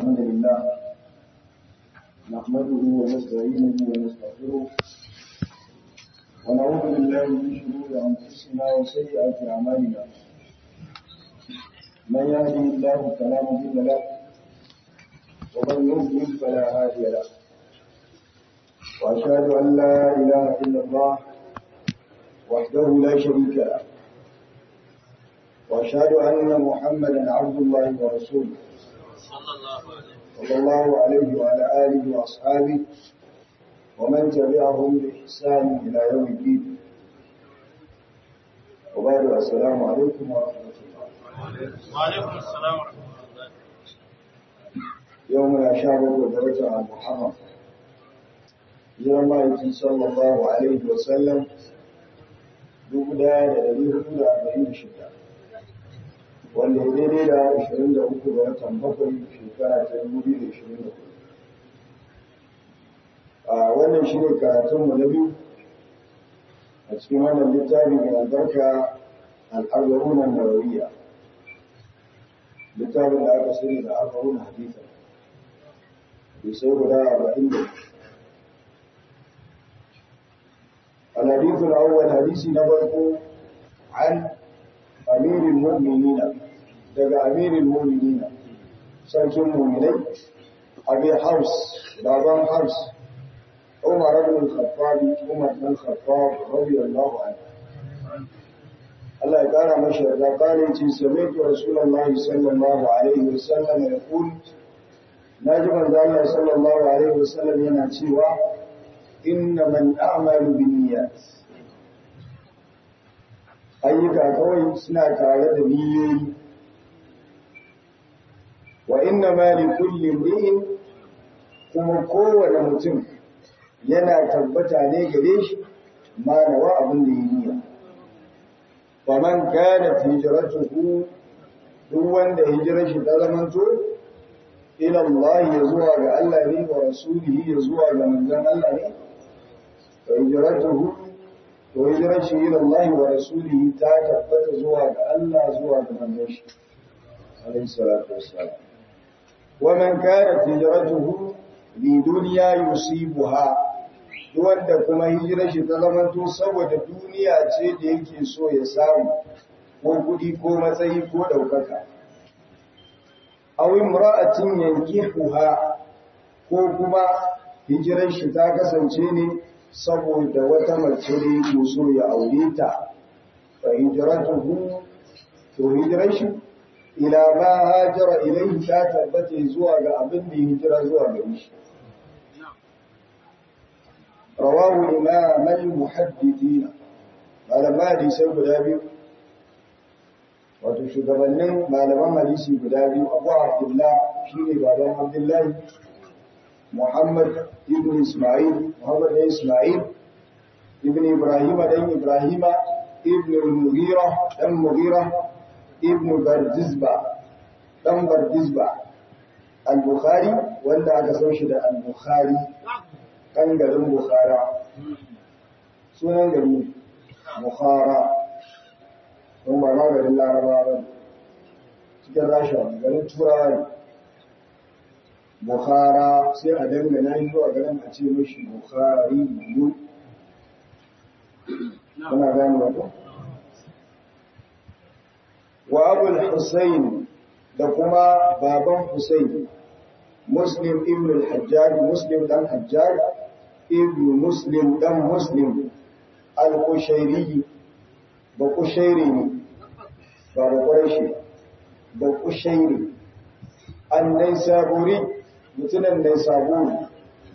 الحمد لله نحمده ونستعينه ونستغفره ونعوذ بالله من شرور انفسنا وسيئات اعمالنا من يهده الله فلا مضل له ومن يضلل فلا هادي له واشهد ان لا اله الا الله وحده لا شريك له واشهد ان محمدا عبد الله ورسوله صلى الله عليه وعلى اله واصحابه ومن تبعهم باحسان الى يوم الدين وبعد السلام عليكم ورحمه الله وعليكم السلام ورحمة الله يومنا شهر ودرجة محرم jiran ma'aiki sallallahu alaihi wasallam dubu daya da dari hudu da arba'in da shida wanda ya daidai da ashirin da uku ga watan bakwai shekara ta dubu biyu da ashirin da hudu a wannan shi ne karatunmu na biyu a cikin wannan littafi mai albarka al'arwarunan nawawiya littafin da aka sani da arba'un hadisa bai sai guda arba'in da الحديث الأول حديث نبرك عن أمير المؤمنين دقى أمير المؤمنين سلك المؤمنين أبي حفص بابا حفص عمر بن الخطاب عمر بن الخطاب رضي الله عنه الله قال مشهد قال سمعت رسول الله صلى الله عليه وسلم يقول ناجم الله صلى الله عليه وسلم ينأتي إنما الأعمال بالنيات ayyuka kawai suna tare da niyyoyi wa inna ma li kulli imri'in kuma kowane mutum yana tabbata ne gare shi ma nawa abin da yi niyya fa man kana hijratuhu duk wanda hijirar shi ta zamanto ila Allah ya zuwa ga Allah ne wa rasulihi ya zuwa ga manzon Allah ne فهجرته وهجرته إلى الله ورسوله تثبت زوا الله زوا من عليه الصلاة والسلام ومن كانت هجرته لدنيا يصيبها wanda kuma hijirar shi ta zamanto saboda duniya ce da yake so ya samu ko kuɗi ko matsayi ko ɗaukaka aw imra'atin yankihuha ko kuma hijirar shi ta kasance ne saboda wata mace da yake so ya aure ta fa hijratuhu to hijrar shi ila ma hajara ilayhi ta tabbata zuwa ga abin da hijira zuwa gare shi rawahu imam al-muhaddithina malama hadisai guda biyu wato shugabannin malaman hadisi guda biyu abu abdullah shine baban abdullahi محمد ابن إسماعيل محمد بن إسماعيل ابن إبراهيم بن إبراهيم ابن المغيرة بن مغيرة ابن بردزبة بن بردزبة البخاري ولا أكسوش البخاري كان قدم بخارى سنن قديم بخارى هم ما قال الله ربا cikin rasha garin turawa Bukhara sai a dangana shi zuwa garin a ce mashi Bukhari yu. Kuna gani wato? Wa Abul Hussein da kuma baban Hussein, Muslim ibn al-Hajjaj, Muslim dan Hajjaj, ibn Muslim dan Muslim, al-Kushairi, ba Kushairi ne, ba ba Quraishi, ba Kushairi. Annai saburi mutumin da ya sabo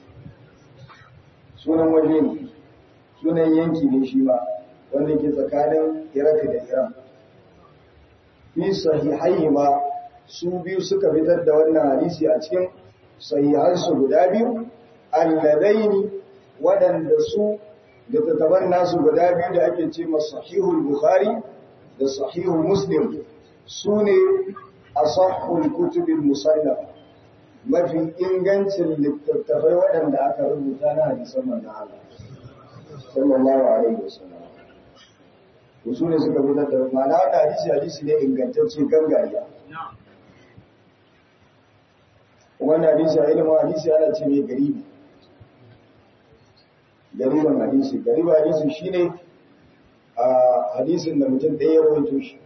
sunan waje ne sunan yanki ne shi ba wanda ke tsakanin iraq da iran fi sahihai ma su biyu suka fitar da wannan hadisi a cikin sahihansu guda biyu alladaini waɗanda su da tattaban nasu guda biyu da ake ce masu sahihul bukhari da sahihul muslim su ne asahul kutubin musallama mafi ingancin littattafai waɗanda aka rubuta na hadisan manzon Allah sallallahu alaihi wasallam su ne suka fitar da ma'ana wannan hadisi hadisi ne ingantacce gangariya wannan hadisi a ilimin hadisi ana ce mai garibi garibin hadisi garibin hadisi shine a hadisin da mutum ɗaya ya rawaito shi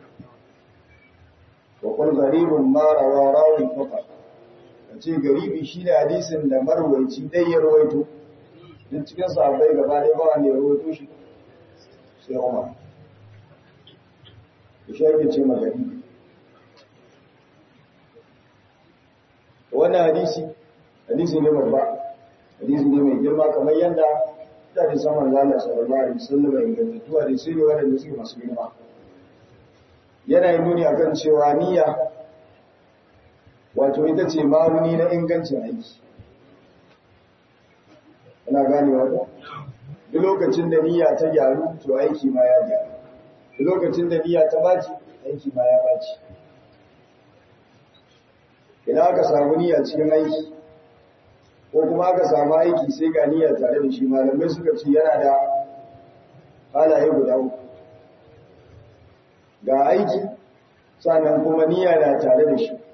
wa kun garibin mara wa rawin faqa a ce garibi shine hadisin da marwaici ɗaya ya rawaito duk cikin sahabbai gaba ɗaya ba wanda ya rawaito shi sai Umar shi ake ce ma garibi wannan hadisi hadisi ne babba hadisi ne mai girma kamar yadda da da saman zalla sallallahu alaihi wasallam ingantattu hadisi ne wanda suke masu girma yana yi nuni akan cewa niyya wato ita ce ma'auni na ingancin aiki ina ganewa ko duk lokacin da niyya ta gyaru to aiki ma ya gyaru duk lokacin da niyya ta baci aiki ma ya baci idan aka samu niyya cikin aiki ko kuma aka samu aiki sai ga niyya tare da shi malamai suka ce yana da halaye guda uku ga aiki sannan kuma niyya na tare da shi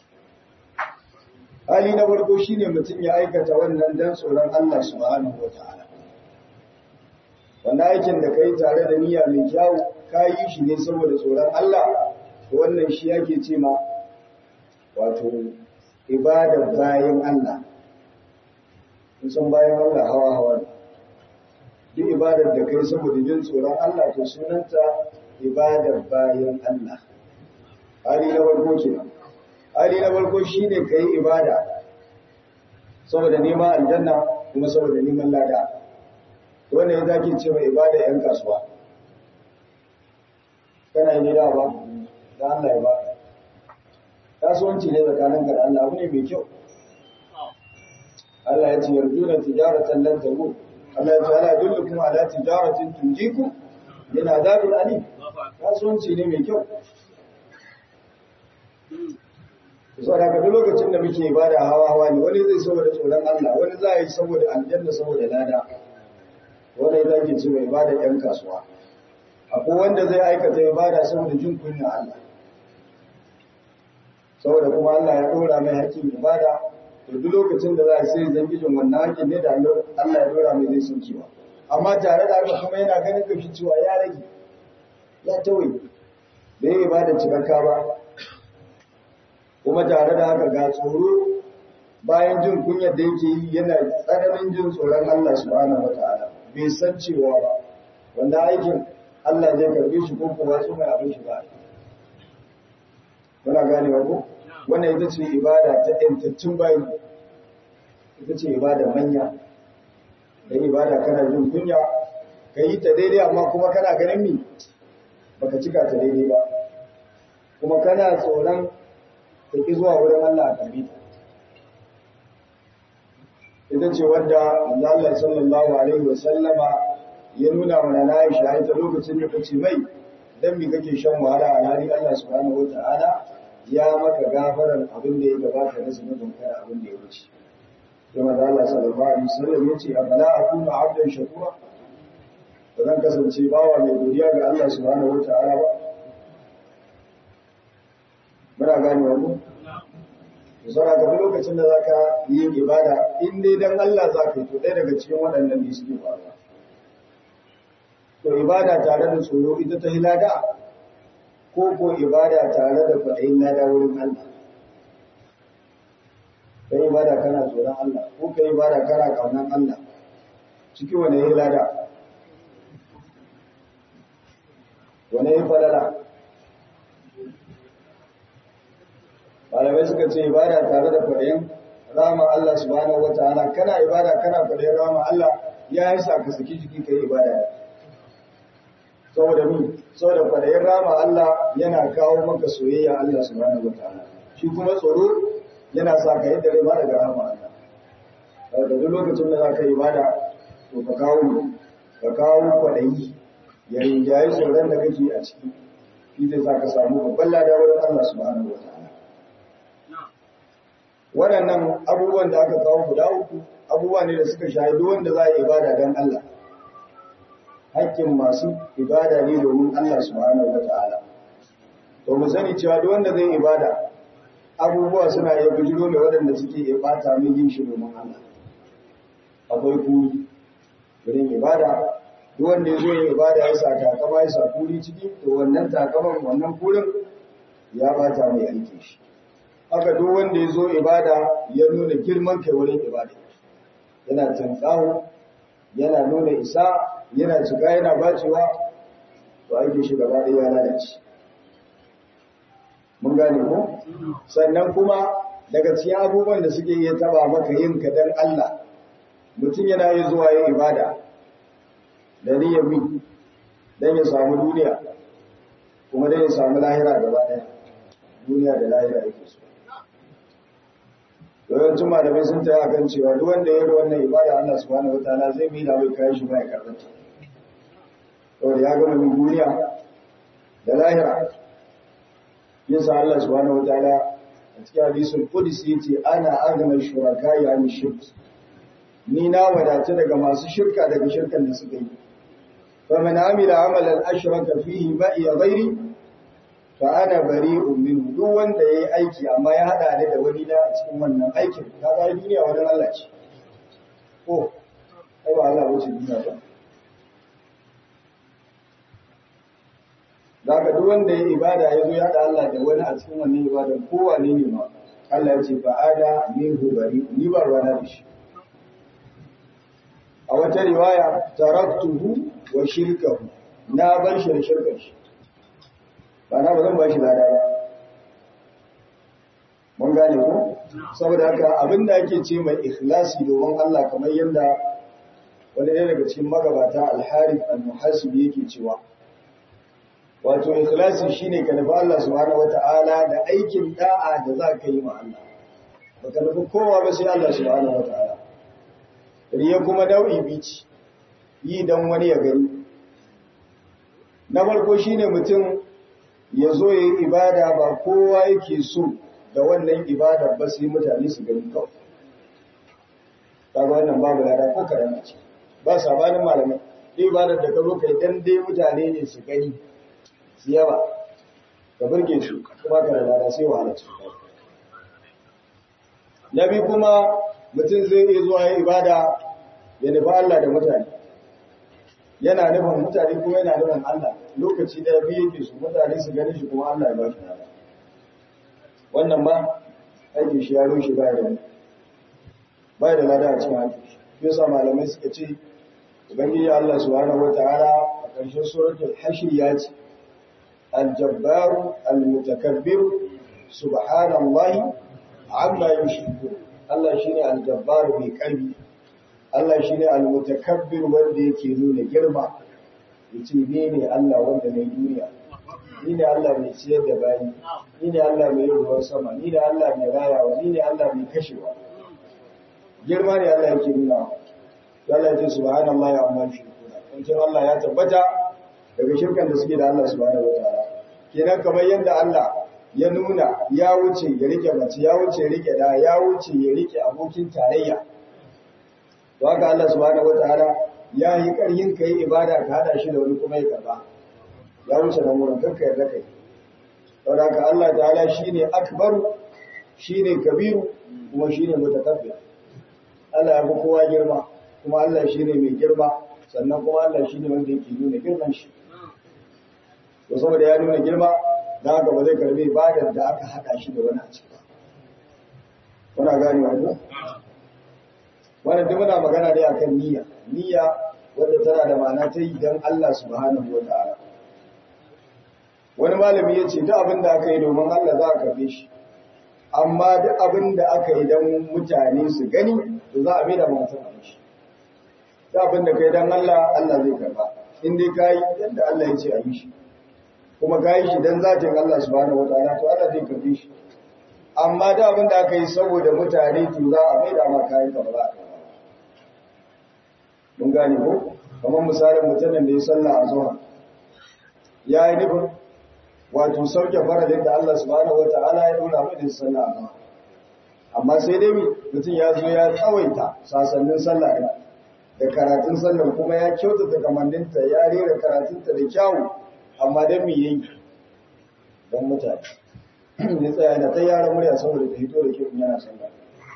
hali na farko shine mutum ya aikata wannan dan tsoron Allah subhanahu wataala wannan aikin da kai tare da niyya mai kyau ka yi shi ne saboda tsoron Allah wannan shi yake ce ma wato ibadar bayan Allah sun bayan Allah hawa hawa ne duk ibadar da kai saboda jin tsoron Allah to sunanta ibadar bayan Allah hali na farko kenan hali na farko shine kai ibada saboda neman aljanna kuma saboda neman lada wannan ya zaki ce mai ibada yan kasuwa kana yi da ba da Allah ya ba kasuwanci ne tsakanin ka da Allah abu ne mai kyau Allah ya ce yarjuna tijaratan lan tabu Allah ya ce ala dullukum ala tijaratin tunjikum min adabin alim kasuwanci ne mai kyau saboda ka duk lokacin da muke ibada hawa hawa ne wani zai saboda tsoron Allah wani za a yi saboda aljanna saboda lada wani za ke ce mai ibada yan kasuwa akwai wanda zai aikata ibada saboda jin kunya Allah saboda kuma Allah ya dora mai hakkin ibada to duk lokacin da za a sai zangijin wannan hakkin ne da Allah ya dora mai zai sun kiwa amma tare da haka kuma yana ganin kashi cewa ya rage ya tawaye bai yi ibada cikakka ba kuma tare da haka ga tsoro bayan jin kunyar da yake yi yana tsananin jin tsoron Allah subhanahu wataala bai san cewa ba wanda aikin Allah zai karbe shi ko kuma su mai abin shi ba muna gane ko wannan ita ce ibada ta yantattun bayi ita ce ibada manya da ibada kana jin kunya ka yi ta daidai amma kuma kana ganin mi baka cika ta daidai ba kuma kana tsoron ta ki zuwa wurin Allah a karbi ta ita ce wadda Allah sallallahu alaihi wa sallama ya nuna mana na Aisha ita lokacin da kace mai dan me kake shan wahala a hali Allah subhanahu wataala ya maka gafarar abin da ya gabata na zunubin kai abin da ya wuce kuma da Allah sallallahu alaihi wasallam ya ce afala akunu abdan shakura ba zan kasance bawa mai godiya ga Allah subhanahu wataala ba muna gane wannan Zara ga lokacin da zaka yi ibada in dai dan Allah zaka yi to ɗaya daga cikin waɗannan ne suke faruwa. To ibada tare da tsoro ita ta hilada ko ko ibada tare da kwaɗayin lada wurin Allah. Kai ibada kana tsoron Allah ko kai ibada kana kaunan Allah. Ciki wane hilada? Wane yi falala? malamai suka ce ibada tare da kwaɗayin rama Allah subhanahu wa ta'ala kana ibada kana kwaɗayin rama Allah ya yi sa ka saki jiki ka yi ibada saboda mi saboda kwaɗayin rama Allah yana kawo maka soyayya Allah subhanahu wa ta'ala shi kuma tsoro yana sa ka yi dare ba daga rama Allah daga duk lokacin da za ka yi ibada to ka kawo ka kawo kwaɗayi ya rinjaye tsoron da kake a ciki shi zai sa ka samu babban lada wurin Allah subhanahu wa ta'ala waɗannan abubuwan da aka kawo guda uku abubuwa ne da suka shahidu wanda za a yi ibada don Allah hakkin masu ibada ne domin Allah subhanahu wa ta'ala to mu sani cewa duk wanda zai ibada abubuwa suna iya bijiro da waɗanda suke iya bata min yin shi domin Allah akwai kuri wurin ibada duk wanda ya zo yin ibada ya sa takama ya sa kuri ciki to wannan takaman wannan kurin ya bata mai aiki shi haka duk wanda ya zo ibada ya nuna girman kai wurin ibada yana tantsawo yana nuna isa yana cika yana bacewa to aiki shi gaba ɗaya ya lalace mun gane ko sannan kuma daga cikin abubuwan da suke iya taba maka yin ka dan Allah mutum yana yi zuwa yin ibada da niyyar mi dan ya samu duniya kuma dan ya samu lahira gaba ɗaya duniya da lahira yake so yawancin malamai sun taya kan cewa duk wanda ya yi wannan ibada Allah subhanahu wataala zai mai da mai kayan shi ba ya karɓar saboda ya gama min duniya da lahira yasa Allah subhanahu wataala a cikin hadisul qudsi yace ana aghna shuraka ya ni shirk ni na wadata daga masu shirka daga shirkan da suka yi fa man amila amalan ashraka fihi ma ya ghairi fa ana bari'un minhu duk wanda yayi aiki amma ya hada ni da wani na a cikin wannan aikin kaga duniya wannan Allah ce ko ai ba Allah wuce duniya ba Zaka duk wanda ya ibada ya zo ya da Allah da wani a cikin wannan ibada kowane ne ma Allah ya ce fa ada minhu bari ni ba ruwana da shi a wata riwaya taraktuhu wa shirkahu na bar shi da shirkar shi ba na ba zan ba shi lada ba mun gane ko saboda haka abinda ake ce mai ikhlasi domin Allah kamar yadda wani ɗaya daga cikin magabata al-harith al-muhasibi yake cewa wato ikhlasi shine ka nufi Allah subhanahu wata'ala da aikin da'a da za ka yi ma Allah baka nufi kowa ba sai Allah subhanahu wata'ala riya kuma dau'i bici yi dan wani ya gani na farko shine mutum ya zo ya yi ibada ba kowa yake so da wannan ibada ba sai mutane su gani kawai kaga wannan babu lada ko karama ce ba sabanin malamai ibadar da ka zo kai dan dai mutane ne su gani su yawa ka burge su kuma ka rada sai wahala su na bi kuma mutum zai iya zuwa yin ibada ya nufi Allah da mutane yana nufin mutane kuma yana nufin Allah lokaci da biyu yake su mutane su gani shi kuma Allah ya ba shi nada wannan ba aikin shi ya rushe baya da baya da lada a cikin aikin shi yasa malamai suka ce ubangiji Allah subhanahu wataala a ƙarshen suratul hashr ya ce الجبار المتكبر سبحان الله عما يشركون Allah shine aljabbar mai ƙarfi Allah shine almutakabbir wanda yake nuna girma yace ni ne Allah wanda mai duniya ni ne Allah mai ciyar da bayi ni ne Allah mai ruwan sama ni ne Allah mai rayawa ni ne Allah mai kashewa girma ne Allah yake nuna Allah ya ce subhanallahi amma yushrikuna in Allah ya tabbata daga shirkan da suke da Allah subhanahu wataala kenan kamar yadda Allah ya nuna ya wuce ya rike mace ya wuce ya rike da ya wuce ya rike abokin tarayya to haka Allah subhanahu wataala ya yi karyin kai ibada ka hada shi da wani kuma ya karba ya wuce nan wurin kanka yarda kai saboda haka Allah ta'ala shine akbar shine kabiru kuma shine mutakabbir Allah ya fi kowa girma kuma Allah shine mai girma sannan kuma Allah shine wanda yake nuna girman shi to saboda ya nuna girma da haka ba zai karbi ibadar da aka haɗa shi da wani a ciki ba kuna gane wa ko wannan duk muna magana ne akan niyya niyya wanda tana da ma'ana ta yi dan Allah subhanahu wa ta'ala wani malami ya ce duk abin da aka yi domin Allah za a karbe shi amma duk abin da aka yi dan mutane su gani to za a mai da mutum a shi duk abin da kai dan Allah Allah zai karba in dai kai yadda Allah ya ce a yi shi kuma ka yi shi don zatin Allah subhanahu wataala to Allah zai karbi shi amma da abin da aka yi saboda mutane to za a mai da ma kayan ka ba za a karba mun gane ko kamar misalin mutumin da ya sallah a zuwa ya yi nufin wato sauke faradin da Allah subhanahu wataala ya dora mai da sallah a zuwa amma sai dai mutum ya zo ya tsawaita sasannin sallah da karatun sallah kuma ya kyautata kamanninta ya rera karatunta da kyawu amma don me yayi don mutane ya tsaya yana ta yaran murya saboda ta hito da kyau yana sallah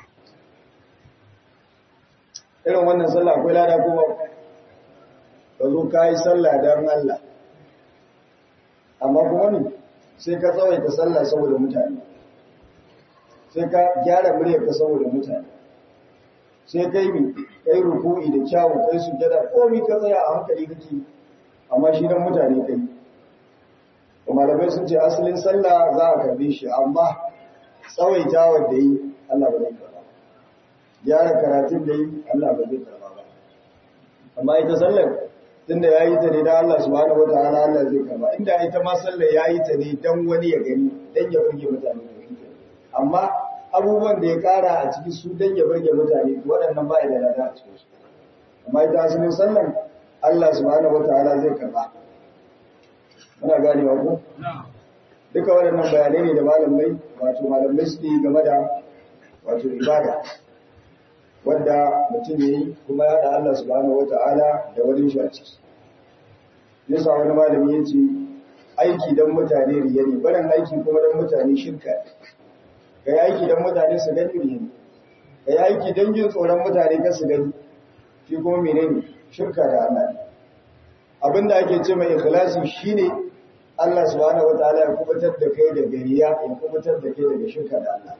irin wannan sallah akwai lada kuma ka zo ka yi sallah don Allah amma kuma ne sai ka tsawaita sallah saboda mutane sai ka gyara muryarka saboda mutane sai kai mi kai ruku'i da kyawu kai sujada komai ka tsaya a hankali kake amma shi dan mutane kai malamai sun ce asalin sallah za a karbe shi amma tsawaita wanda yi Allah ba zai karba gyara karatun da yi Allah ba zai karba ba amma ita sallar tunda ya yi ta ne don Allah subhanahu wa ta'ala Allah zai karba inda ita ma sallar ya yi ta ne don wani ya gani don ya burge mutane amma abubuwan da ya kara a ciki su don ya burge mutane waɗannan ba da lada a cikin su amma ita asalin sallar Allah subhanahu wa ta'ala zai karba muna ganewa ko duka waɗannan bayanai ne da malamai wato malamai suke game da wato ibada wadda mutum ya yi kuma ya da Allah subhanahu wata'ala da wani shi a ciki yasa wani malami ya ce aiki don mutane riya ne barin aiki kuma don mutane shirka ga yi aiki don mutane su gani riya ne ga yi aiki don jin tsoron mutane kan su gani shi kuma menene shirka da Allah ne abinda ake ce mai ikhlasi shine Allah subhanahu wataala ya kubutar da kai daga riya ya kubutar da kai daga shirka da Allah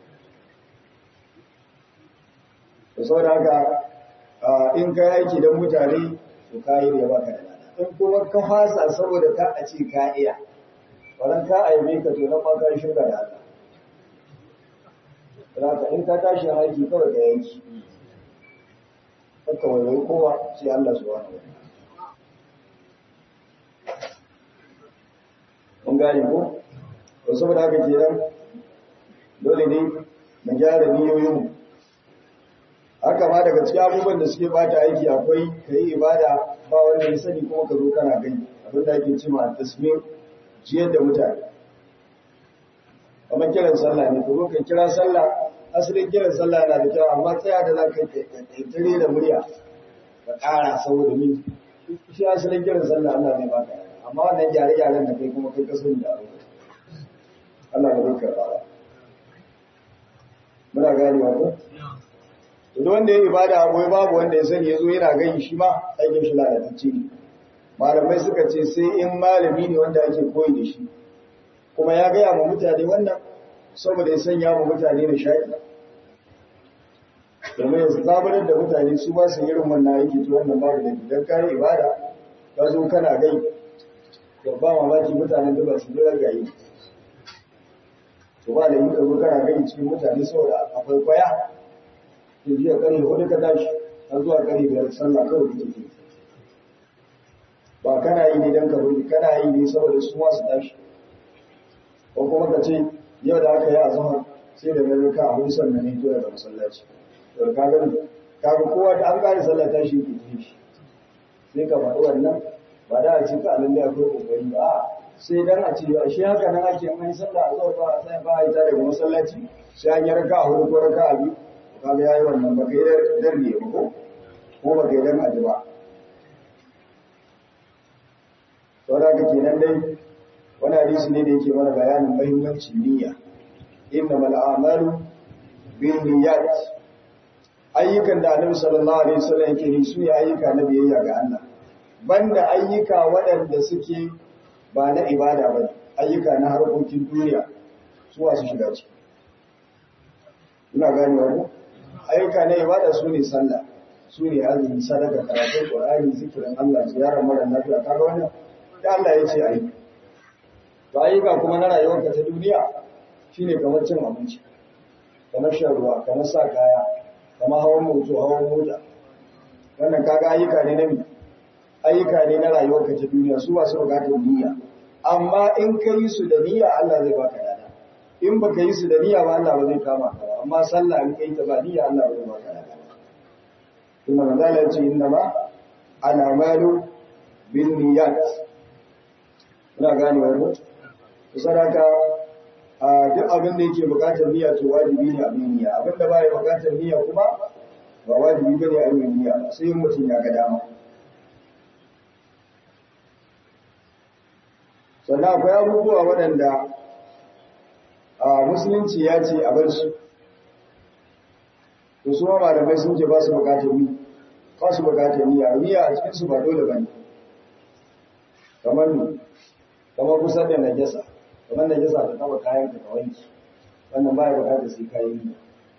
da saboda haka in ka aiki don mutane to ka yi da baka da lada in kuma ka fasa saboda ka a ce ka iya wannan ka aibe ka to nan ma ka shirka da Allah Raka in ka tashi aiki kawai ka yanki haka wani kowa sai Allah subhanahu wataala mun gane ko to saboda haka kenan dole ne mu gyara niyoyin haka ma daga cikin abubuwan da suke bata aiki akwai kai ibada ba wanda ya sani kuma ka zo kana gani abin da ake cewa tasmir jiyar da mutane kamar kiran sallah ne ka zo ka kira sallah asalin kiran sallah yana da kyau amma tsaya da za ka tare da murya ka ƙara saboda min shi asalin kiran sallah Allah zai baka amma wannan gyare-gyaren da kai kuma kai ka sani da abu Allah ba zai karɓa ba muna gane wa ko duk wanda ya ibada abu babu wanda ya sani yazo yana gani shi ma aikin shi lalatacce ne malamai suka ce sai in malami ne wanda ake koyi da shi kuma ya gaya ma mutane wannan saboda ya sanya ma mutane da shaƙi domin ya zabarar da mutane su ba su irin wannan aiki to wannan babu da idan kayi ibada ka zo kana gai to ba mamaki mutanen da ba su jira gayi to ba da yi ka zo kana gai cikin mutane saboda akwai kwaya ke jiya kare hudu ka tashi har zuwa kare biyar sallah kawai kake ke ba kana yi ne don ka bari kana yi ne saboda su masu tashi ko kuma ka ce yau da aka yi azumar sai da rarra ka a hudu sannan ne to daga masallaci to ka gani ka ga kowa da an kare sallah tashi ke ji shi sai ka faɗi wannan ba da a ce ka lalle akwai kokari ba a sai dan a ce a shi haka nan ake mai sallah a zuwa ba a sai ba a yi ta daga masallaci sai an yi raka a hudu ko raka a biyu kaga yayi wannan ba kai dan ne ko ko ba kai dan aji ba saboda ka kenan dai wani hadisi ne da yake mana bayanin muhimmancin niyya innamal a'malu binniyat ayyukan da Annabi sallallahu alaihi wasallam yake yi su ne ayyuka na biyayya ga Allah banda ayyuka waɗanda suke ba na ibada ba ayyuka na harkokin duniya su wasu shiga ciki ina ganewa ko ayyuka na ibada su ne sallah su ne azumi sadaka karatun qur'ani zikirin Allah ziyarar mara lafiya kaga wannan da Allah ya ce ayi to ayyuka kuma na rayuwarka ta duniya shine kamar cin abinci kamar shan ruwa kamar sa kaya kamar hawan moto hawan mota wannan kaga ayyuka ne na mi ayyuka ne na rayuwarka ta duniya su ba su bukatar niyya amma in ka yi su da niyya Allah zai baka lada in baka yi su da niyya ba Allah ba zai kama ka ba amma sallah in kai ta ba niyya Allah ba zai baka lada kuma manzala ce inna ma ana malu bin niyyat ina gane wannan sadaka a duk abin da yake bukatar niyya to wajibi ne a niyya abin da baya bukatar niyya kuma ba wajibi bane a yi niyya sai mutum ya ga dama sannan akwai abubuwa waɗanda a musulunci ya ce a bar su to su ma malamai sun ce ba su bukatar ni ba su bukatar niyya niyya a cikin su ba dole bane kamar ni kamar kusa da najasa kamar najasa ta taba kayan ka ka wanki wannan ba ya bukatar sai kayan niyya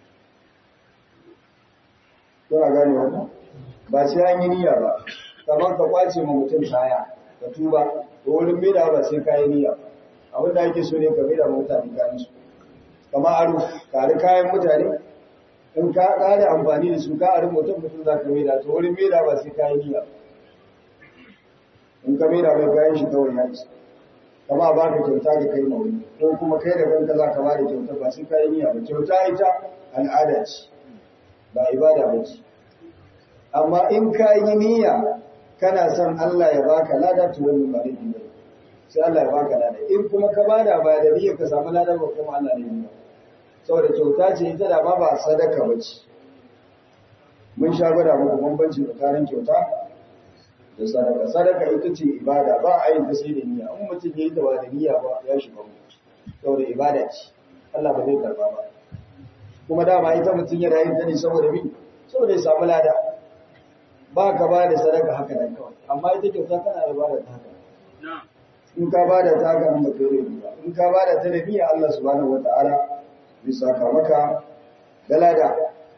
kuna gane wannan ba sai an yi niyya ba kamar ka kwace ma mutum kaya ka tuba to wurin maida ba sai kayan niyya ba abin da ake so ne ka maida ma mutane kayan su kamar aro kare kayan mutane in ka kare amfani da su ka aro mutum mutum za ka maida to wurin maida ba sai kayan niyya in ka maida mai kayan shi kawai ya isa kama ba ka kyauta ka kai mawuni ko kuma kai da kanka za ka ba da kyauta ba sai kayan niyya ba kyauta ita al'ada ce ba ibada ba ce amma in ka yi niyya kana son Allah ya baka lada to wannan ba laifi ba sai Allah ya baka lada in kuma ka bada ba da niyya ka samu lada ba kuma Allah ne ya saboda kyauta ce ita da ba ba sadaka ba ce mun sha gwada muku bambanci tsakanin kyauta da sadaka sadaka ita ce ibada ba a yin ta sai da niyya in mutum ya yi ta ba da niyya ba ya shiga mu saboda ibada ce Allah ba zai karba ba kuma dama ita mutum yana yin ta ne saboda bi saboda ya samu lada ba ka ba da sadaka haka nan kawai amma ita kyauta kana da bada ta haka in ka ba da ta haka nan ba kai ba in ka ba da ta da niyya Allah subhanahu wataala zai saka maka da lada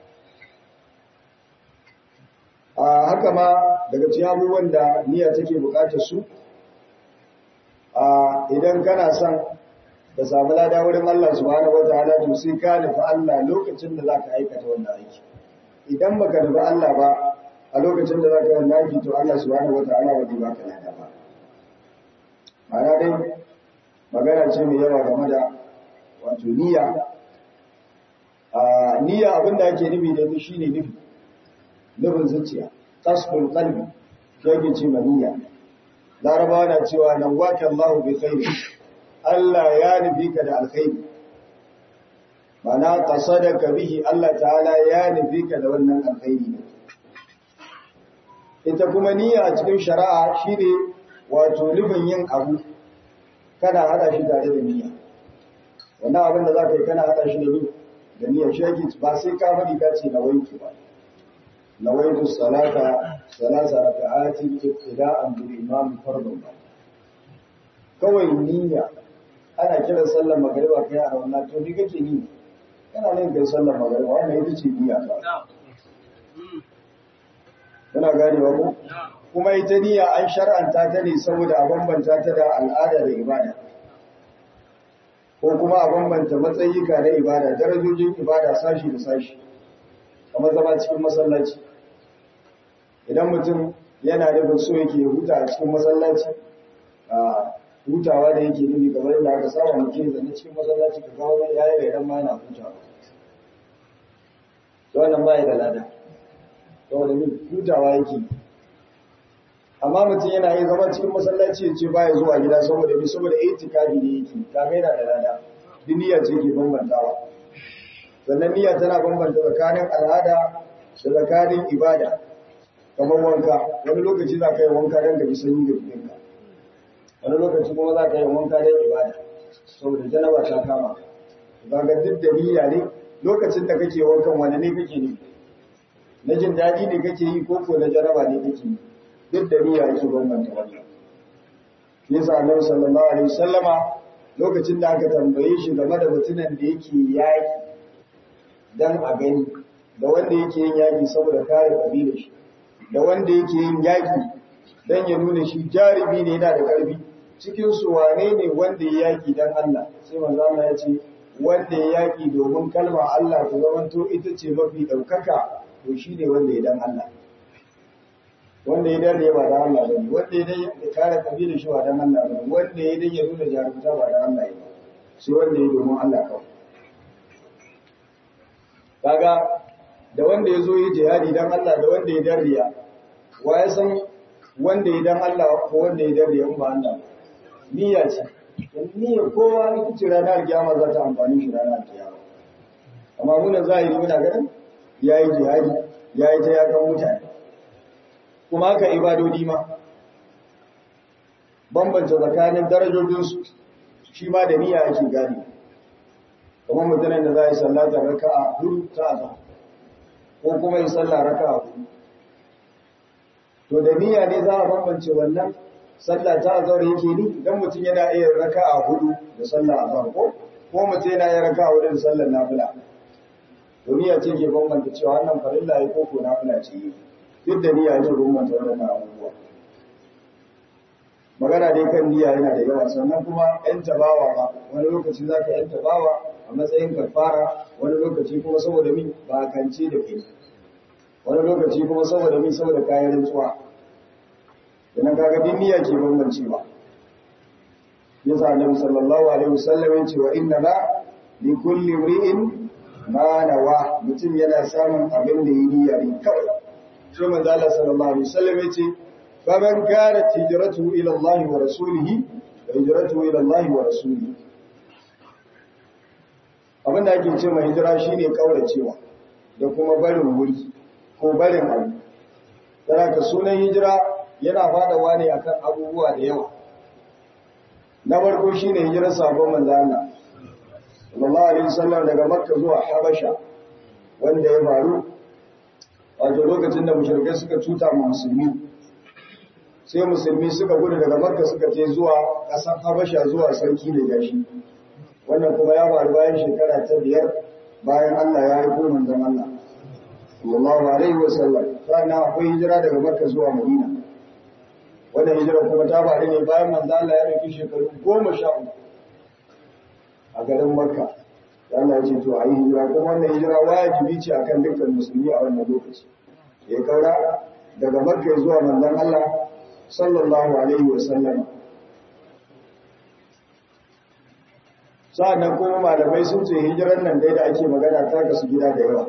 a haka ma daga cikin abubuwan da niyya take bukatar su a idan kana son ka samu lada wurin Allah subhanahu wataala to sai ka nufi Allah lokacin da zaka aikata wannan aiki idan baka nufi Allah ba a lokacin da zaka yi aiki to Allah subhanahu wataala ba zai baka lada ba ma'ana dai magana ce mai yawa game da wato niyya a niyya abinda ake nufi da ita shine nufi nufin zuciya tasbul qalbi yake ce niyya larabawa na cewa nan waka Allahu bi khairi Allah ya nufi ka da alkhairi mana qasadaka bihi Allah ta'ala ya nufi ka da wannan alkhairi ita kuma niyya a cikin shari'a shine wato nufin yin abu kana hada shi tare da niyya wannan abin da zaka yi kana hada shi da ni da niyya shi yake ba sai ka faɗi ka ce na wanki ba nawaitu salata salasa raka'atin ibtida'an bil imam fardun ba kawai niyya ana kiran sallar magariba kai a wannan to ni kake ni kana nan kai sallar magariba wannan ita ce niyya ta kana ganewa ko kuma ita niyya an shar'anta ta ne saboda a bambanta ta da al'ada da ibada ko kuma a bambanta matsayika na ibada darajojin ibada sashi da sashi kamar zama cikin masallaci idan mutum yana da so yake huta a cikin masallaci a hutawa da yake nufi kamar yadda aka saba mutum zane cikin masallaci ka kawo ya yi idan ma yana hutawa to wannan ba ya da lada saboda min hutawa yake amma mutum yana yin zama cikin masallaci ya ce ba ya zuwa gida saboda mi saboda itikafi ne yake ta yana da lada duniya ce ke bambantawa sannan niyya tana bambanta tsakanin al'ada da tsakanin ibada kamar wanka wani lokaci za ka yi wanka don ka ji sanyi da jikinka wani lokaci kuma za ka yi wanka don ibada saboda janaba ta kama ba ga duk da niyya ne lokacin da kake wankan wani ne kake ne na jin daɗi ne kake yi ko ko na janaba ne kake yi duk da niyya yake bambanta wannan yasa annabi sallallahu alaihi wasallama lokacin da aka tambaye shi game da mutumin da yake yaki dan a gani da wanda yake yin yaki saboda kare kabilar shi da wanda yake yin yaki dan ya nuna shi jarumi ne yana da karfi cikin su wane ne wanda ya yaki dan Allah sai manzo Allah ya ce wanda ya yaki domin kalmar Allah ta zamanto ita ce mafi daukaka to shine wanda ya dan Allah wanda ya dare ba da Allah bane wanda ya dai ya kare kabilar shi ba dan Allah bane wanda ya dai ya nuna jarumta ba da Allah ba sai wanda ya domin Allah kawai kaga da wanda ya zo yi jihadi dan Allah da wanda ya dariya wa ya san wanda ya dan Allah ko wanda ya dariya in ba Allah niyya ce niyya kowa ita ce ranar kiyama za ta amfani shi ranar kiyama amma muna zahiri muna ganin yayi jihadi yayi ta yakan mutane kuma haka ibadodi ma bambanta tsakanin darajojinsu shi ma da niyya ake gane kamar mutanen da za a yi sallata raka'a hudu ta azhar ko kuma yi sallah raka'a hudu to da niyya ne za a bambance wannan sallah ta azhar yake ni idan mutum yana iya raka'a hudu da sallah azhar ko ko mutum yana iya raka'a hudu da sallar nafila to niyya ce ke bambanta cewa wannan farilla ya ko ko nafila ce yi duk da niyya yake bambanta wannan abubuwa magana dai kan niyya yana da yawa sannan kuma yan tabawa ba wani lokaci za ka yan tabawa a matsayin kafara wani lokaci kuma saboda min ba kance da kai wani lokaci kuma saboda min saboda kayan rantsuwa idan kaga din niyya ke bambancewa yasa annabi sallallahu alaihi wasallam yace wa inna la li kulli imri'in ma nawa mutum yana samun abin da yi niyya ne kawai sai manzo Allah sallallahu alaihi wasallam yace faman kanat hijratuhu ila Allah wa rasulihi fa hijratuhu ila Allah wa rasulihi abin da ake ce mai hijira shine kauracewa da kuma barin wuri ko barin abu dan ka sunan hijira yana fadawa ne akan abubuwa da yawa na farko shine hijirar sabon manzo Allah sallallahu alaihi wasallam daga Makka zuwa Habasha wanda ya faru wato lokacin da mushrikai suka cuta ma musulmi sai musulmi suka gudu daga Makka suka je zuwa ƙasar Habasha zuwa sarki da gashi wannan kuma ya faru bayan shekara ta biyar bayan Allah ya aiko manzon Allah sallallahu alaihi wasallam sannan akwai hijira daga Makka zuwa Madina wannan hijira kuma ta faru ne bayan manzon Allah ya dauki shekaru goma sha uku a garin Makka. Allah ya ce to a yi hijira kuma wannan hijira wajibi ce akan dukkan musulmi a wannan lokaci. Ya kaura daga Makka zuwa manzon Allah sallallahu alaihi wa sallam. Sa'annan kuma malamai sun ce hijiran nan dai da ake magana ta kasu gida da yawa.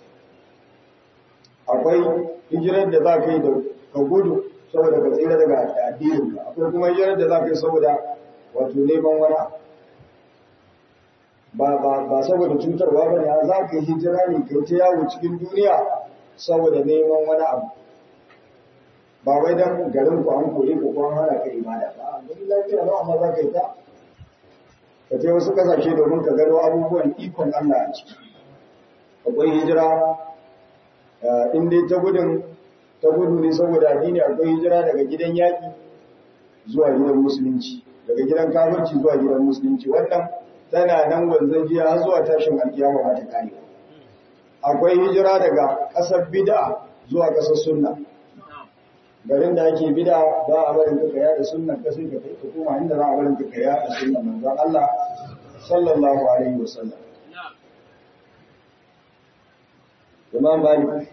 Akwai hijirar da za ka yi da ka gudu saboda ka tsira daga addininka. Akwai kuma hijirar da za ka yi saboda wato neman wani abu. ba ba ba saboda cutarwa ba ne za ka yi hijira ne ka ta yawo cikin duniya saboda neman wani abu ba wai dan garin ku an kore ku ko an hana ka ibada ba don lafiya ba amma za ka yi ta ka je wasu kasashe domin ka gano abubuwan ikon Allah a ciki akwai hijira in dai ta gudun ta gudu ne saboda addini akwai hijira daga gidan yaƙi zuwa gidan musulunci daga gidan kafirci zuwa gidan musulunci wannan tana nan wanzan jiya har zuwa tashin alkiyama ba ta kare akwai hijira daga ƙasar bid'a zuwa ƙasar sunna garin da ake bid'a ba a barin ka yada sunnan ka sai ka kai ka koma inda za a barin ka yada sunnan manzon Allah sallallahu alaihi wasallam Imam Malik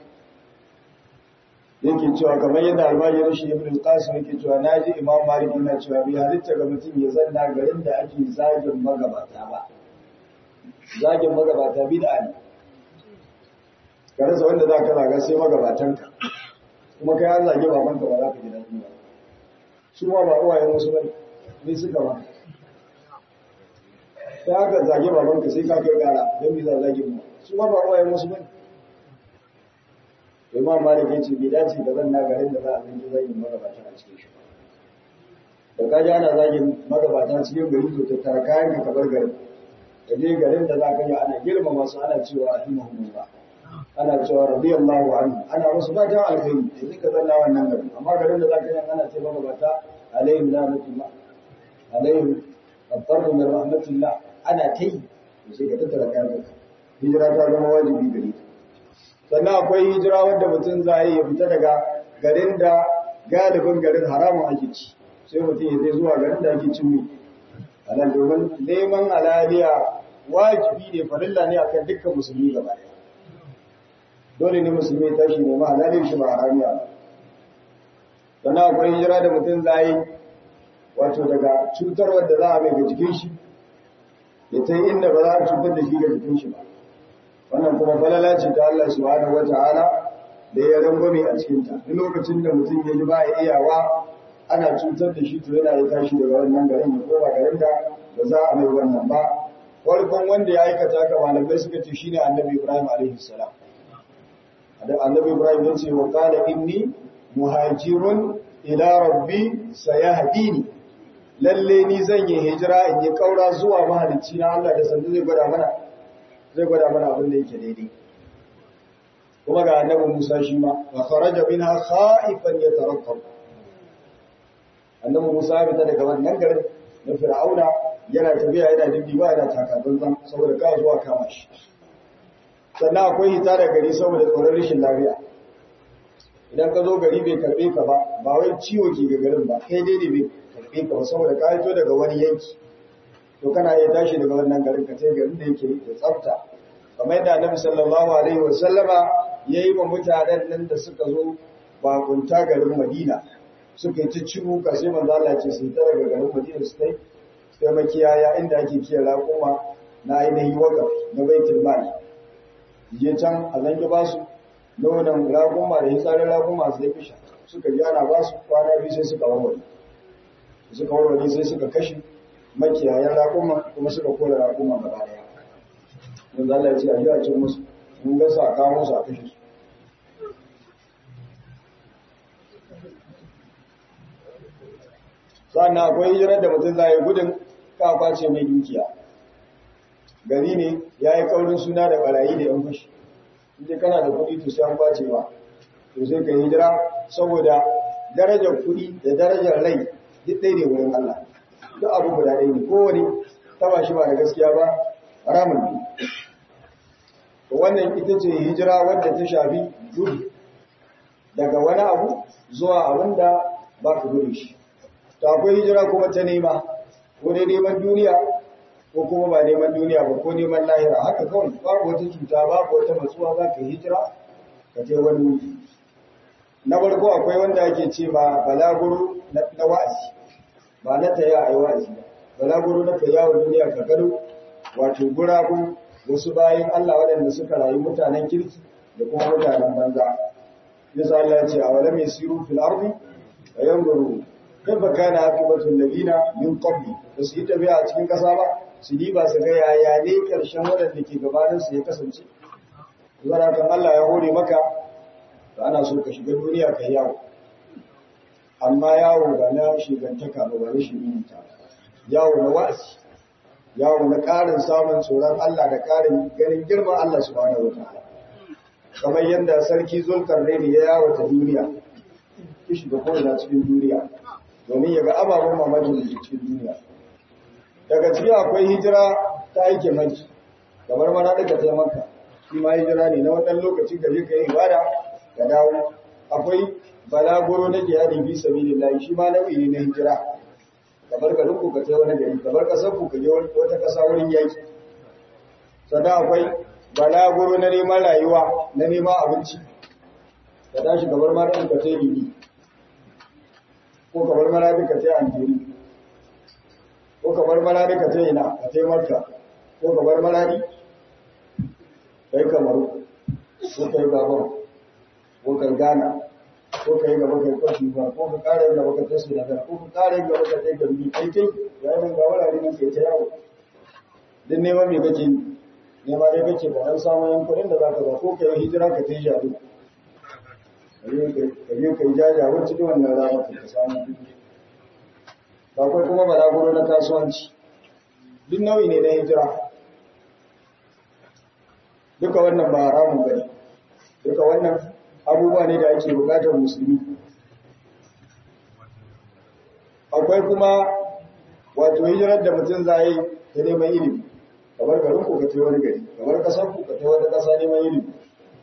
yake cewa kamar yadda almajirin shi Ibn Qasim yake cewa naji Imam Malik yana cewa bai halitta ga mutum ya zanna garin da ake zagin magabata ba zagin magabata bid'a ne ka rasa wanda za ka zaga sai magabatanka kuma kai an zage babanka ba za ka ji daɗi ba su ma ba uwayen wasu bane ne suka ba sai haka zage babanka sai ka kai gara don bi za zage mu su ma ba uwayen wasu bane imam malik ya ce bai dace da zan na garin da za a zanki zagin magabata a cikin shi da ka ji ana zagin magabata cikin gari to tattara kayan ka bar garin da je garin da za ka yi ana girmama su ana cewa rahimahumullah ana cewa radiyallahu anhu ana musu fatan alheri da zika zanna wannan garin amma garin da za ka yi ana ce magabata alaihim rahmatullah alaihim الضر من رحمة الله أنا تي sai ka tattara kayan hijira ta zama wajibi gare ka sannan akwai hijira wanda mutum za yi ya fita daga garin da galibin garin haramun ake ci sai mutum ya zai zuwa garin da ake cin mai halal domin neman halaliya wajibi ne farilla ne akan dukkan musulmi gaba ɗaya dole ne musulmi ya tashi nema halalin shi ba haramiya ba sannan akwai hijira da mutum za yi wato daga cutarwar da za a mai ga jikin shi ya ta inda ba za a cutar da shi ga jikin shi ba wannan kuma falala ce ta Allah subhanahu wata'ala da ya rangwame a cikin ta duk lokacin da mutum ya ji ba ya iyawa ana cutar da shi to yana ya tashi daga wannan garin ya koma garin da ba za a mai wannan ba farkon wanda ya aikata ka malamai suka ce shine annabi Ibrahim alaihi salam annabi Ibrahim ya ce wa qala inni muhajirun ila rabbi sayahdini lalle ni zan yi hijira in yi kaura zuwa mahalicci na Allah da sandu zai gwada mana zai gwada mana abin da yake daidai kuma ga annabi Musa shi ma wa kharaja minha khaifan yatarakkab annabi Musa ya fita daga wannan garin na Fir'auna yana tafiya yana dindi ba yana takatsantsan saboda ka zuwa kama shi sannan akwai hita da gari saboda tsoron rashin lafiya idan ka zo gari bai karbe ka ba ba wai ciwo ke ga garin ba kai dai ne bai karbe ka ba saboda ka fito daga wani yanki to kana iya tashi daga wannan garin ka sai garin da yake da tsafta kamar yadda Annabi sallallahu alaihi wa sallama yayi wa mutanen nan da suka zo bakunta garin Madina suka yi ta ciwo ka sai manzo Allah ce sai ta daga garin Madina su kai sai makiyaya inda ake kiyara kuma na ainihin wakaf na baitul mal je can a zange ba su nonon raguma da hitsarin raguma su yi fisha suka ji ana ba su kwana biyu sai suka warware suka warware sai suka kashe makiyayan raguma kuma suka kora raguma gaba daya don Allah ya ce a yi a ce musu mun ga sa kawo musu a kashe su sannan akwai hijirar da mutum za yi gudun kafa ce mai dukiya gari ne ya yi kaurin suna da barayi da yan fashi inda kana da kuɗi to sai an kwace ba to sai ka hijira saboda darajar kuɗi da darajar rai duk ɗaya ne wurin Allah duk abu guda ɗaya ne kowane taba shi ba da gaskiya ba haramun ne to wannan ita ce hijira wadda ta shafi gudu daga wani abu zuwa abin da ba ka gudu shi to akwai hijira kuma ta nema ko dai neman duniya ko kuma ba neman duniya ba ko neman lahira haka kawai babu wata cuta babu wata matsuwa za ka hijira ka ce wani wuri na farko akwai wanda ake ce ba balaguro na wa'azi ba na taya a yi wa'azi ba balaguro na kai yawon duniya ka gado wato gurabu wasu bayan Allah waɗanda suka rayu mutanen kirki da kuma mutanen banza yasa Allah ya ce a wala mai siru fil ardi wa yanzuru kaifa kana aqibatul ladina min qabli ba su yi tafiya a cikin kasa ba su diba su ga yaya ne karshen waɗanda ke gabanin su ya kasance zara kan Allah ya hore maka to ana so ka shiga duniya ka yawo amma yawo ba na shigantaka ba ba na shirinta yawo na wa'azi yawo na ƙarin samun tsoron Allah da ƙarin ganin girman Allah subhanahu wataala kamar yadda sarki Zulkarnaini ya yawo ta duniya ki shiga ko'ina cikin duniya domin ya ga ababen mamakin da ke cikin duniya daga ciki akwai hijira ta aike manci kamar mana daga taimaka shi ma hijira ne na wannan lokaci ka je ka yi ibada ka dawo akwai balaguro na jihadi fi sabilillah shi ma nau'i ne na hijira kamar ka ku ka kai wani gari kamar kasar ku ka je wata kasa wurin yaki sannan akwai balaguro na neman rayuwa na neman abinci ka tashi kamar ma da ka tai libi ko kamar mara da ka tai anjiri ko kamar mara da ka tai ina ka tai marka ko kamar maradi kai kamaru ko kai gabon ko kai gana ko kai gaba kai kwashi ba ko ka kare yin gaba ka tashi da ko ka kare yin gaba ka tai gambi kai kai ya yi ga wurare ne ke ta yawo duk neman me kake yi nema dai kake ba an samu yan kuɗin da za ka ba ko kai hijira ka tai jadu ka je ka yi jaja wacce da wannan rana ka samu ba kai kuma balaguro na kasuwanci duk nau'i ne na hijira duka wannan ba haramun bane duka wannan abubuwa ne da ake bukatar musulmi akwai kuma wato hijirar da mutum za yi da neman ilimi kamar garin ku ka ce wani gari kamar kasar ku ka ce wata kasa neman ilimi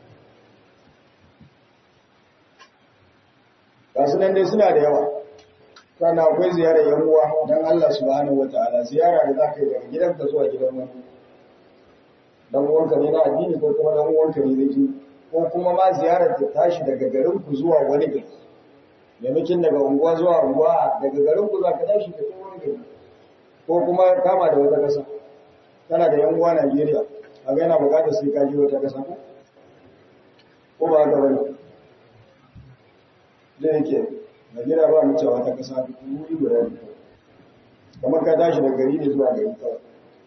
gasu nan dai suna da yawa sannan akwai ziyarar yan uwa don Allah subhanahu wataala ziyara da za ka yi daga gidanka zuwa gidan wani dan uwanka ne na addini ko kuma dan uwanka ne zai ko kuma ma ziyarar ta tashi daga garin ku zuwa wani gari maimakon daga unguwa zuwa unguwa daga garin ku za ka tashi ka kai wani gari ko kuma kama da wata kasa kana da yan uwa Najeriya a ga yana bukatar sai ka je wata kasa ko ko ba ga bane da yake Najeriya ba mu cewa wata kasa wuri guda ne kamar ka tashi daga gari ne zuwa gari kawai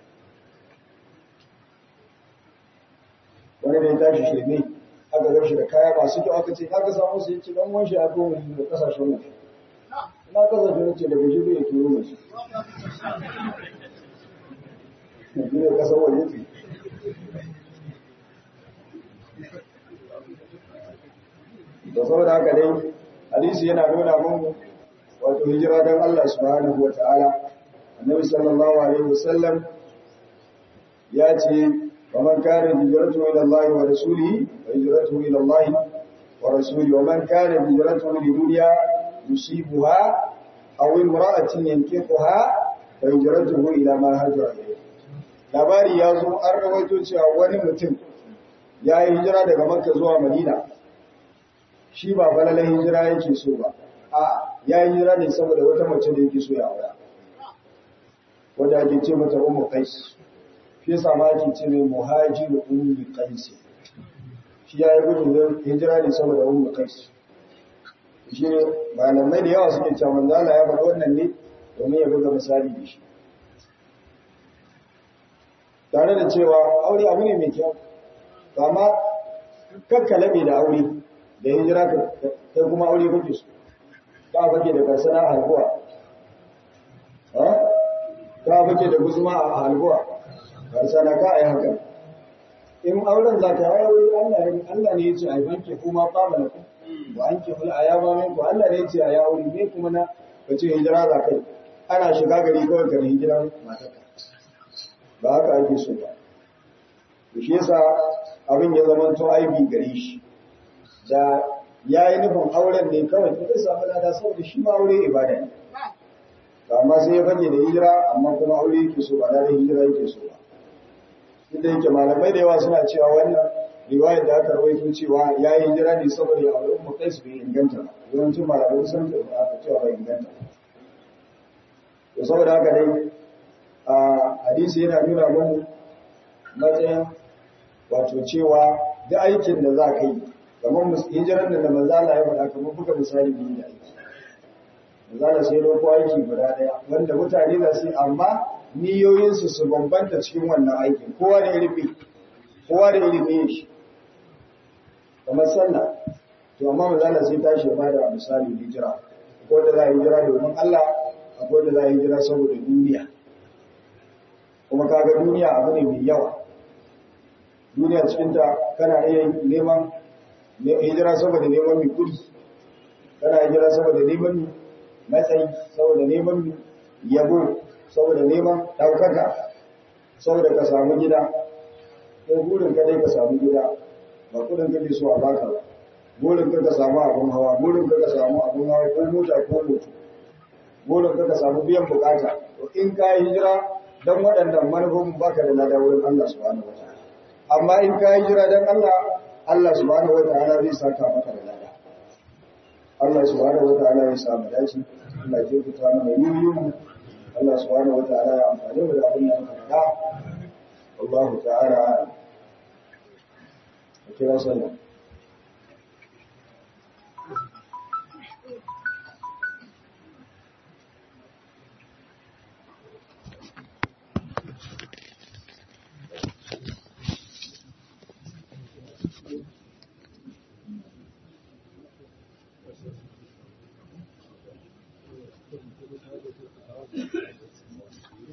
wani da ya tashi shirme aka gar shi da kaya masu kyau aka ce aka samu su yake dan wanshi a goma ne da kasashen mu na kasashen mu ce daga shi bai turo da shi ne kasar waje ce da saboda haka dai hadisi yana nuna mun wato hijira don Allah subhanahu wata'ala annabi sallallahu alaihi wasallam ya ce wa man kana hijratuhu ila Allah wa rasulihi wa hijratuhu ila Allah wa rasulihi wa man kana hijratuhu li dunya yusibuha aw imra'atin yankihuha fa hijratuhu ila ma hajara ilayhi labari ya zo an rawaito cewa wani mutum ya yi hijira daga Makka zuwa Madina shi ba falalan hijira yake so ba a ya yi hijira ne saboda wata mace da yake so ya aura wanda ake ce mata ummu qais shi yasa ma ake ce mai muhajiru ummu qais shi ya yi gudun hijira ne saboda ummu qais shi ne malamai da yawa suke cewa manzo Allah ya faɗi wannan ne domin ya buga misali da shi tare da cewa aure abu ne mai kyau amma kakkalabe da aure da hijira kai kuma aure kake so ka fake da karsana a halbuwa ka fake da guzuma a halbuwa karsana ka ai haka in auren za ka yi aure Allah ne ya ce a yi banke kuma fama na ku ba an ke hula a yaba mai ku Allah ne ya ce a yi aure ne kuma na ka ce hijira za kai ana shiga gari kawai ka hijira matarka ba haka ake so ba shi yasa abin ya zama to aibi gare shi da ya yi nufin auren ne kawai ta samu lada saboda shi ma aure ibada ne amma sai ya fage da hijira amma kuma aure yake so ba da hijira yake so ba inda yake malamai da yawa suna cewa wannan riwayar da aka rawaito cewa ya yi hijira ne saboda ya aure umma kai su bai inganta ba yawancin malamai sun ce ba aka cewa bai inganta to saboda haka dai a hadisi yana nuna mun matsayin wato cewa duk aikin da za ka yi kamar hijiran da manzo Allah ya faɗa kamar buga misali biyu da aiki manzo Allah sai dauko aiki guda daya wanda mutane za su yi amma niyoyin su su bambanta cikin wannan aikin kowa da ilimi kowa da ilimi shi kamar sallah to amma manzo Allah sai tashi ya bada misali hijira ko da za a hijira domin Allah akwai da za a hijira saboda duniya kuma kaga duniya abu ne mai yawa duniya cikinta kana iya neman hijira saboda neman mai kudi kana hijira saboda neman matsayi saboda neman yabo saboda neman ɗaukaka saboda ka samu gida ko burin ka dai ka samu gida ba kudin kake so a baka ba burin ka ka samu abun hawa burin ka ka samu abun hawa ko mota ko moto burin ka ka samu biyan bukata to in ka yi hijira dan waɗannan manufofin baka da lada wurin Allah subhanahu wataala amma in ka yi hijira dan Allah Allah subhanahu wataala zai saka maka da lada Allah subhanahu wataala ya samu dace Allah ya kuta mana yiyin Allah subhanahu wataala ya amfani mu da abin da muka faɗa Allah ta'ala kira sallah